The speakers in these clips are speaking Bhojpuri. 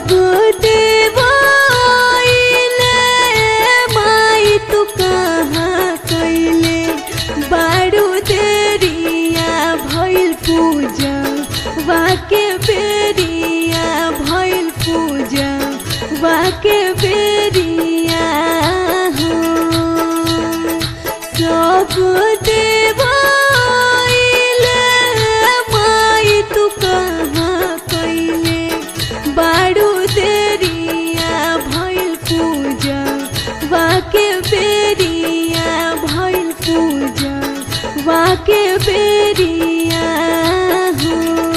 सब देवाइले माई तू कहाँ कैले बारू देरिया भइल पूजा वाके बेरिया भइल पूजा वाके बेरिया हो सब देवाइले माई तू कहाँ कैले बारू देरिया भइल पूजा वाके बेरिया भइल पूजा वाके बेरिया हो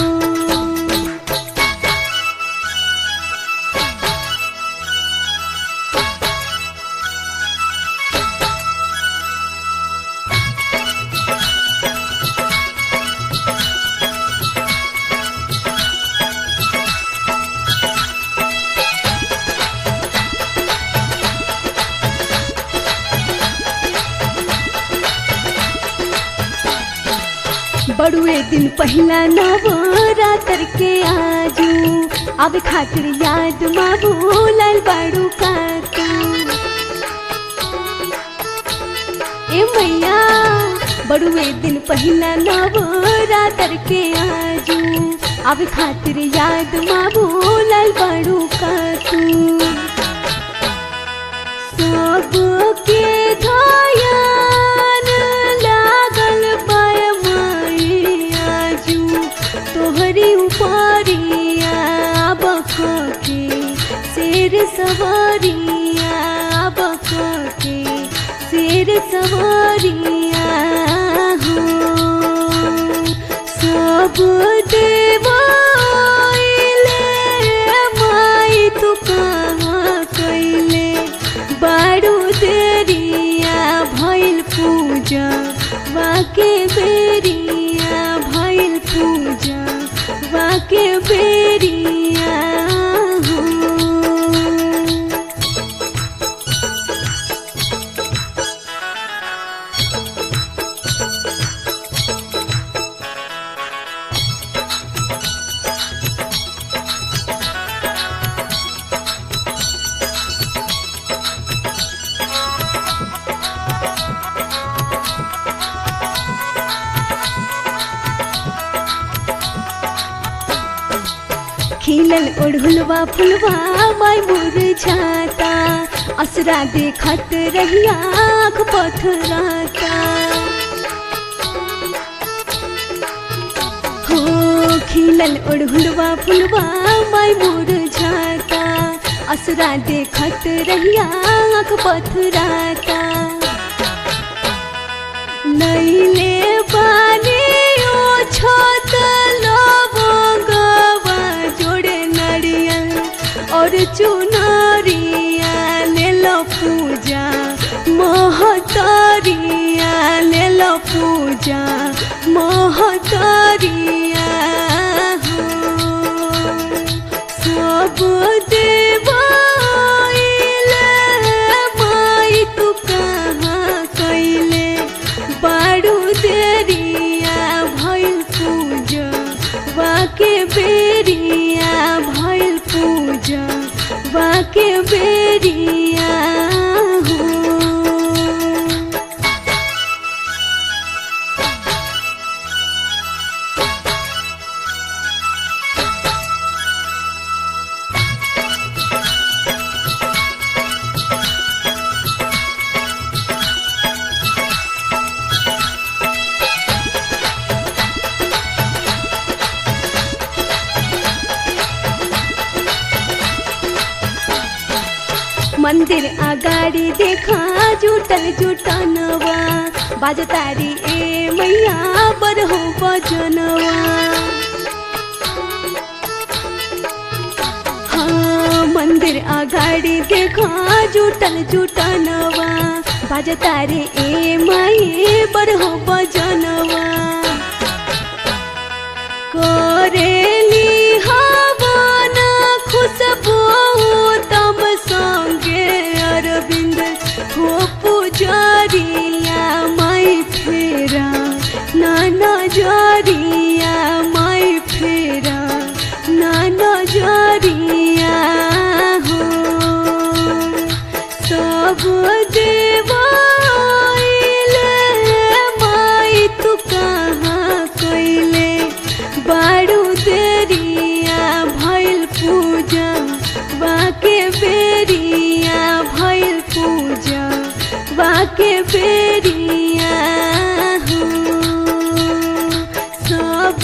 बड़ुए दिन पहिला नवरात्र के आजू अब खातिर याद माबू लाल बाड़ू का तू ए मैया बड़ुए दिन पहिला नवरात्र के आजू अब खातिर याद माबू लाल बाड़ू का तू सबके ध्यान लागल पाय आजू तोहरी उपरिया बके शेर सवारिया बके शेर सवारिया हो सब देवाइले माई तू कहाँ कैले बारू देरिया भइल पूजा वाके बेरिया भइल पूजा वाके बेरिया हो खिलल ओढ़ुलवा फुलवा माय मुरझाता असरा देखत रहिया आँख पथराता हो खिलल ओढ़ुलवा फुलवा माय मुरझाता असरा देखत रहिया आँख पथराता नैले पानी ओ छत लवंगवा जोड़े नरियल और चुनरिया ले लो पूजा महतरिया ले लो पूजा महतरिया हो सब देवाइले माई तू कहाँ कैले बारू देरिया भइल पूजा वाके बेरिया भइल पूजा वाके बेरिया हो मंदिर अगाडि देखा जुटल जुटनवा बाजतारी ए मैया बरहो बजनवा हाँ मंदिर अगाडि देखा जुटल जुटनवा बाजतारी ए माई बरहो बजनवा करेली हवन खुशबू तम संगे अरविंद हो पुजरिया माई फेरा नाना जरिया माई फेरा नाना जरिया बाके बेरिया हो सब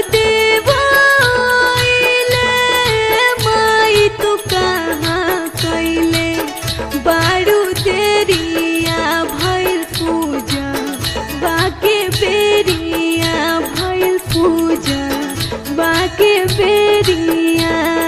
देवाइले माई तू कहाँ कैले बारू देरिया भइल पूजा बाके बेरिया भइल पूजा बाके बेरिया